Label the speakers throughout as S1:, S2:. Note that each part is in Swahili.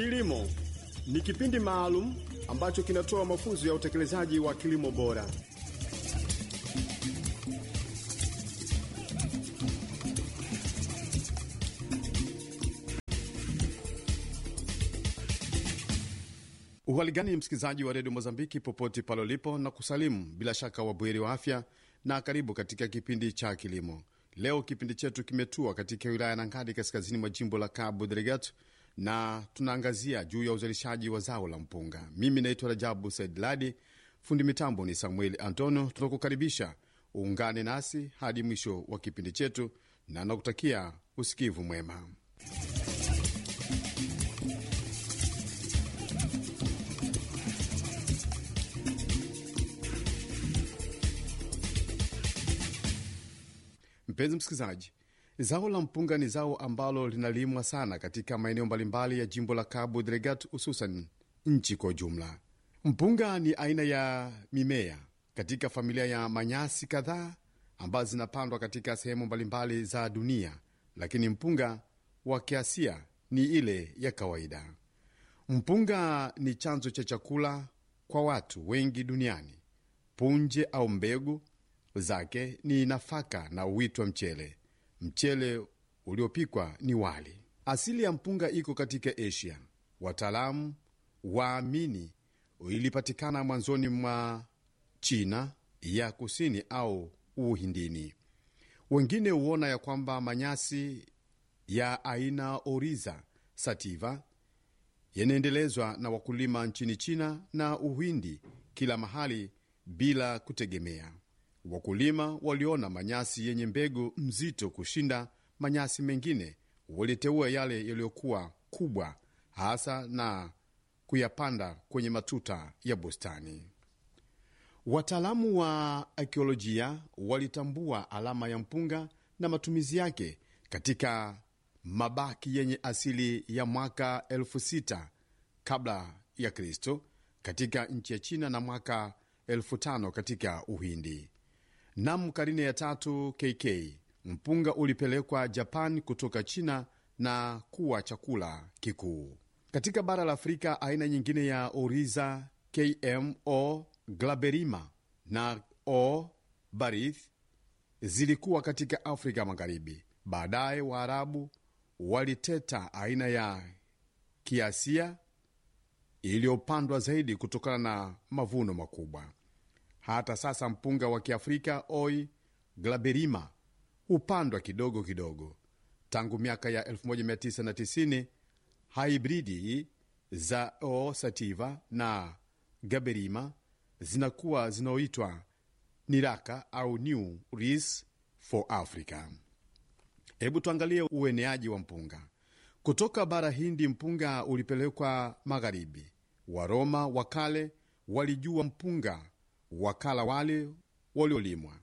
S1: Kilimo ni kipindi maalum ambacho kinatoa mafunzo ya utekelezaji wa kilimo bora. Uhali gani msikilizaji wa redio Mozambiki popote pale ulipo, na kusalimu bila shaka wabweri wa afya, na karibu katika kipindi cha kilimo. Leo kipindi chetu kimetua katika wilaya Nangadi, kaskazini mwa jimbo la Cabo Delgado, na tunaangazia juu ya uzalishaji wa zao la mpunga. Mimi naitwa Rajabu Said Ladi, fundi mitambo ni Samuel Antonio. Tunakukaribisha uungane nasi hadi mwisho wa kipindi chetu, na nakutakia usikivu mwema. Mpenzi msikilizaji, zao la mpunga ni zao ambalo linalimwa sana katika maeneo mbalimbali ya jimbo la Cabo Delgado, hususan nchi kwa ujumla. Mpunga ni aina ya mimea katika familia ya manyasi kadhaa ambazo zinapandwa katika sehemu mbalimbali za dunia, lakini mpunga wa kiasia ni ile ya kawaida. Mpunga ni chanzo cha chakula kwa watu wengi duniani. Punje au mbegu zake ni nafaka na uitwa mchele. Mchele uliopikwa ni wali. Asili ya mpunga iko katika Asia. Wataalamu waamini ilipatikana mwanzoni mwa China ya kusini au Uhindini. Wengine huona ya kwamba manyasi ya aina Oriza sativa yanaendelezwa na wakulima nchini China na Uhindi kila mahali bila kutegemea Wakulima waliona manyasi yenye mbegu mzito kushinda manyasi mengine, waliteua yale yaliyokuwa kubwa hasa na kuyapanda kwenye matuta ya bustani. Wataalamu wa akiolojia walitambua alama ya mpunga na matumizi yake katika mabaki yenye asili ya mwaka elfu sita kabla ya Kristo katika nchi ya China na mwaka elfu tano katika Uhindi. Nam karine ya tatu KK mpunga ulipelekwa Japan kutoka China na kuwa chakula kikuu katika bara la Afrika. Aina nyingine ya Oriza KMO glaberima na O barith zilikuwa katika Afrika Magharibi. Baadaye Waarabu waliteta aina ya kiasia iliyopandwa zaidi kutokana na mavuno makubwa. Hata sasa mpunga wa Kiafrika Oi glaberima hupandwa kidogo kidogo. Tangu miaka ya 1990 haibridi za O sativa na gaberima zinakuwa zinaoitwa niraka au New Ris for Africa. Hebu tuangalie ueneaji wa mpunga kutoka bara Hindi. Mpunga ulipelekwa magharibi. Waroma wa kale walijua mpunga wakala wale waliolimwa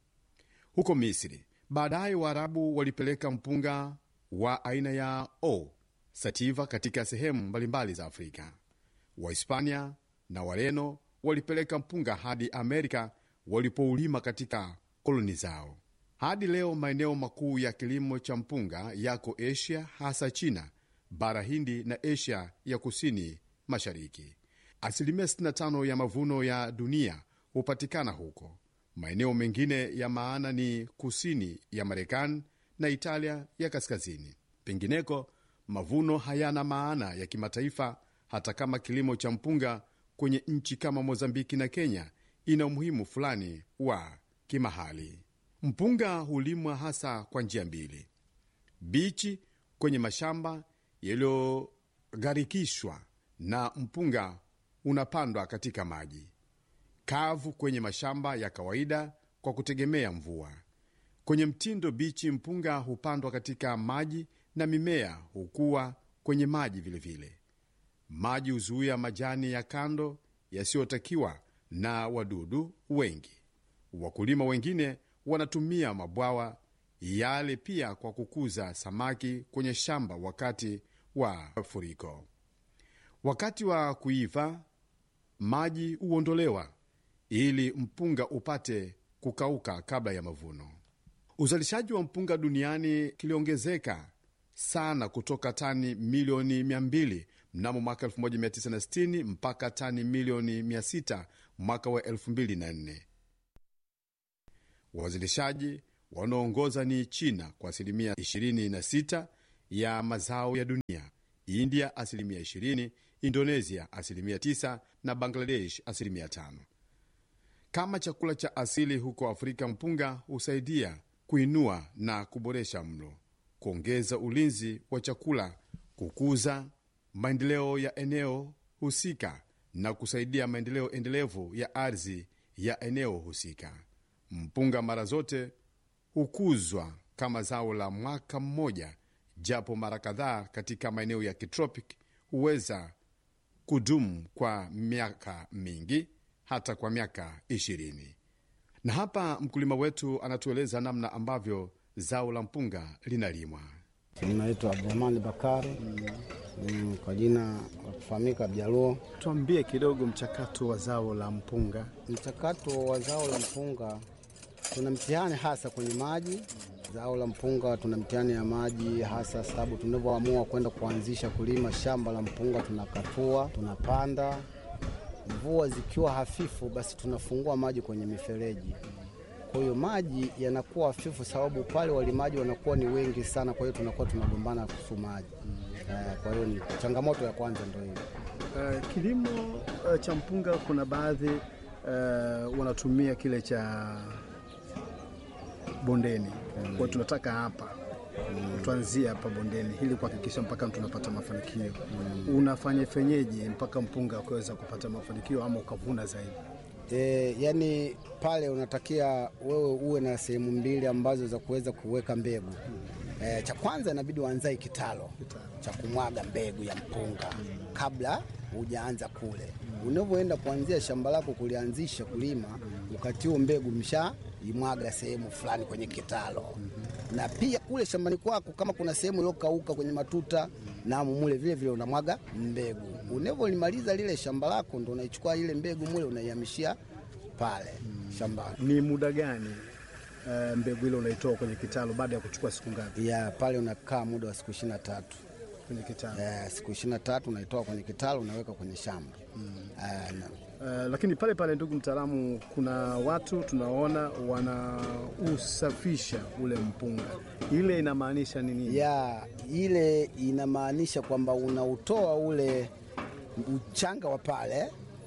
S1: huko Misri. Baadaye Waarabu walipeleka mpunga wa aina ya O sativa katika sehemu mbalimbali za Afrika. Wahispania na Wareno walipeleka mpunga hadi Amerika walipoulima katika koloni zao. Hadi leo maeneo makuu ya kilimo cha mpunga yako Asia, hasa China, bara Hindi na Asia ya kusini mashariki. Asilimia 65 ya mavuno ya dunia hupatikana huko. Maeneo mengine ya maana ni kusini ya Marekani na Italia ya kaskazini. Pengineko mavuno hayana maana ya kimataifa, hata kama kilimo cha mpunga kwenye nchi kama Mozambiki na Kenya ina umuhimu fulani wa kimahali. Mpunga hulimwa hasa kwa njia mbili: bichi kwenye mashamba yaliyogharikishwa, na mpunga unapandwa katika maji kavu kwenye mashamba ya kawaida kwa kutegemea mvua. Kwenye mtindo bichi, mpunga hupandwa katika maji na mimea hukua kwenye maji vilevile vile. Maji huzuia majani ya kando yasiyotakiwa na wadudu wengi. Wakulima wengine wanatumia mabwawa yale pia kwa kukuza samaki kwenye shamba wakati wa mafuriko. Wakati wa kuiva maji huondolewa ili mpunga upate kukauka kabla ya mavuno. Uzalishaji wa mpunga duniani kiliongezeka sana kutoka tani milioni 200 mnamo mwaka 1960 mpaka tani milioni 600 mwaka wa 2004. Wazalishaji wanaoongoza ni China kwa asilimia 26 ya mazao ya dunia, India asilimia 20, Indonesia asilimia 9 na Bangladesh asilimia 5. Kama chakula cha asili huko Afrika, mpunga husaidia kuinua na kuboresha mlo, kuongeza ulinzi wa chakula, kukuza maendeleo ya eneo husika na kusaidia maendeleo endelevu ya ardhi ya eneo husika. Mpunga mara zote hukuzwa kama zao la mwaka mmoja, japo mara kadhaa katika maeneo ya kitropic huweza kudumu kwa miaka mingi, hata kwa miaka ishirini. Na hapa mkulima wetu anatueleza namna ambavyo zao la mpunga linalimwa.
S2: Naitwa Abdurahmani Bakari mm, kwa jina la kufahamika Bjaluo.
S3: Tuambie kidogo mchakato wa zao la mpunga.
S2: Mchakato wa zao la mpunga, tuna mtihani hasa kwenye maji. Zao la mpunga tuna mtihani ya maji hasa, sababu tunavyoamua kwenda kuanzisha kulima shamba la mpunga, tunakatua, tunapanda. Mvua zikiwa hafifu, basi tunafungua maji kwenye mifereji kwa hiyo maji yanakuwa hafifu, sababu pale walimaji wanakuwa ni wengi sana, kwa hiyo tunakuwa tunagombana kuhusu maji. Eh, Kwa hiyo ni changamoto ya kwanza ndio hiyo.
S3: Uh, kilimo uh, cha mpunga kuna baadhi uh, wanatumia kile cha bondeni. Kwa hiyo tunataka hapa tuanzie hapa bondeni ili kuhakikisha mpaka tunapata mafanikio. Unafanya fenyeje mpaka mpunga ukaweza kupata mafanikio ama ukavuna zaidi?
S2: E, yani pale unatakia wewe uwe na sehemu mbili ambazo za kuweza kuweka mbegu. E, cha kwanza inabidi uanzae kitalo cha kumwaga mbegu ya mpunga kabla hujaanza kule. Unavyoenda kuanzia shamba lako kulianzisha kulima, wakati huo mbegu msha imwaga sehemu fulani kwenye kitalo, na pia kule shambani kwako kama kuna sehemu iliyokauka kwenye matuta na mule vile vile unamwaga mbegu. Unavyolimaliza lile shamba lako, ndo unaichukua ile mbegu mule unaihamishia pale shambani.
S3: Ni muda gani uh, mbegu ile unaitoa kwenye kitalu baada ya kuchukua siku ngapi
S2: Ya pale unakaa muda wa siku ishirini na tatu.
S3: kwenye kitalu?
S2: Eh, siku ishirini na tatu unaitoa kwenye kitalu unaweka kwenye shamba Eh, na-
S3: Uh, lakini pale pale, ndugu mtaalamu, kuna watu tunaona wanausafisha ule mpunga, ile inamaanisha nini?
S2: ya ile inamaanisha kwamba unautoa ule uchanga wa pale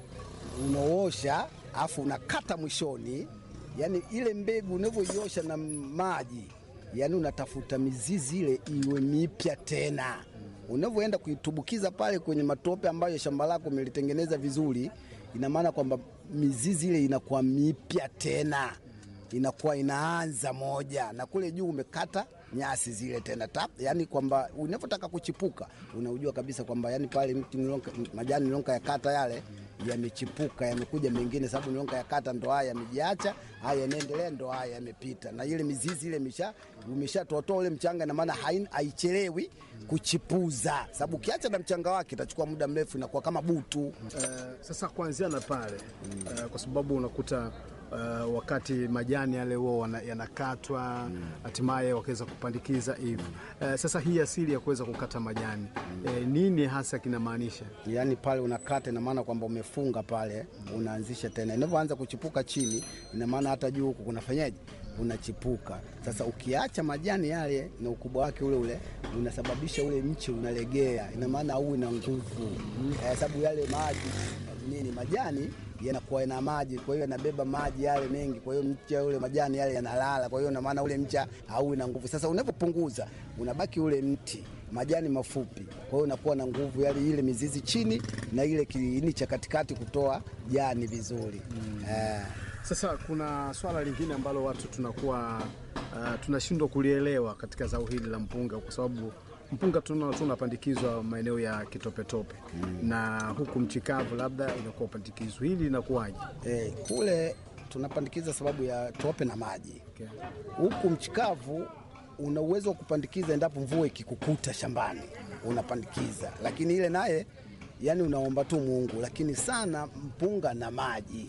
S2: unaosha, afu unakata mwishoni, yani ile mbegu unavyoiosha na maji, yani unatafuta mizizi ile iwe mipya tena. Unavyoenda kuitubukiza pale kwenye matope ambayo shamba lako umelitengeneza vizuri, ina maana kwamba mizizi ile inakuwa mipya tena inakuwa inaanza moja na kule juu umekata nyasi zile tena tap, yani kwamba unavyotaka kuchipuka unaujua kabisa kwamba yani pale mti nilonka, majani nilonka ya kata yale yamechipuka yamekuja mengine, sababu nilonka ya kata ndo haya yamejiacha, haya yanaendelea, ndo haya yamepita, na ile mizizi ile imesha umeshatotoa ule mchanga, na maana hain- haichelewi kuchipuza, sababu ukiacha na mchanga wake itachukua muda mrefu, inakuwa kama butu.
S3: Uh, sasa kuanzia na pale uh, kwa sababu unakuta uh, wakati majani yale huwa wana- yanakatwa hatimaye wakaweza kupandikiza hivi. Uh, sasa hii asili ya kuweza kukata majani eh, nini hasa kinamaanisha?
S2: Yaani pale unakata, ina maana kwamba umefunga pale, unaanzisha tena. Inavyoanza kuchipuka chini, ina maana hata juu huku kunafanyaje, unachipuka. Sasa ukiacha majani yale na ukubwa wake ule ule, unasababisha ule mche unalegea, ina maana au na nguvu eh, sababu yale maji nini, majani yanakuwa yana maji, kwa hiyo yanabeba maji yale mengi, kwa hiyo mche ule majani yale yanalala, kwa hiyo ina maana ule mcha hauwi na nguvu. Sasa unapopunguza unabaki ule mti majani mafupi, kwa hiyo unakuwa na nguvu yale ile mizizi chini na ile kiini cha katikati kutoa jani vizuri eh.
S3: Sasa kuna swala lingine ambalo watu tunakuwa uh, tunashindwa kulielewa katika zao hili la mpunga, kwa sababu mpunga tuna- tunapandikizwa maeneo ya kitopetope na huku mchikavu labda inakuwa upandikizwa, hili linakuwaje?
S2: Eh, kule tunapandikiza sababu ya tope na maji
S3: Okay.
S2: huku mchikavu una uwezo wa kupandikiza endapo mvua ikikukuta shambani unapandikiza, lakini ile naye yani unaomba tu Mungu, lakini sana mpunga na maji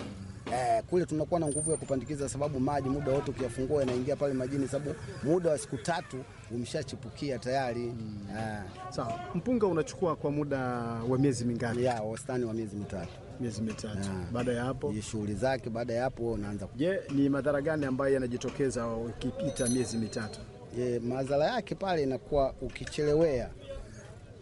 S2: Eh, kule tunakuwa na nguvu ya kupandikiza, sababu maji muda wote ukiyafungua yanaingia pale majini, sababu muda wa siku tatu umeshachipukia tayari eh,
S3: Sawa, mpunga unachukua kwa muda wa miezi mingapi?
S2: ya wastani wa miezi mitatu
S3: Miezi mitatu.
S2: Ah.
S3: Baada ya hapo,
S2: Hii shughuli zake. Baada ya hapo unaanza
S3: je, ni madhara gani ambayo yanajitokeza ukipita miezi mitatu?
S2: E, madhara yake pale inakuwa ukichelewea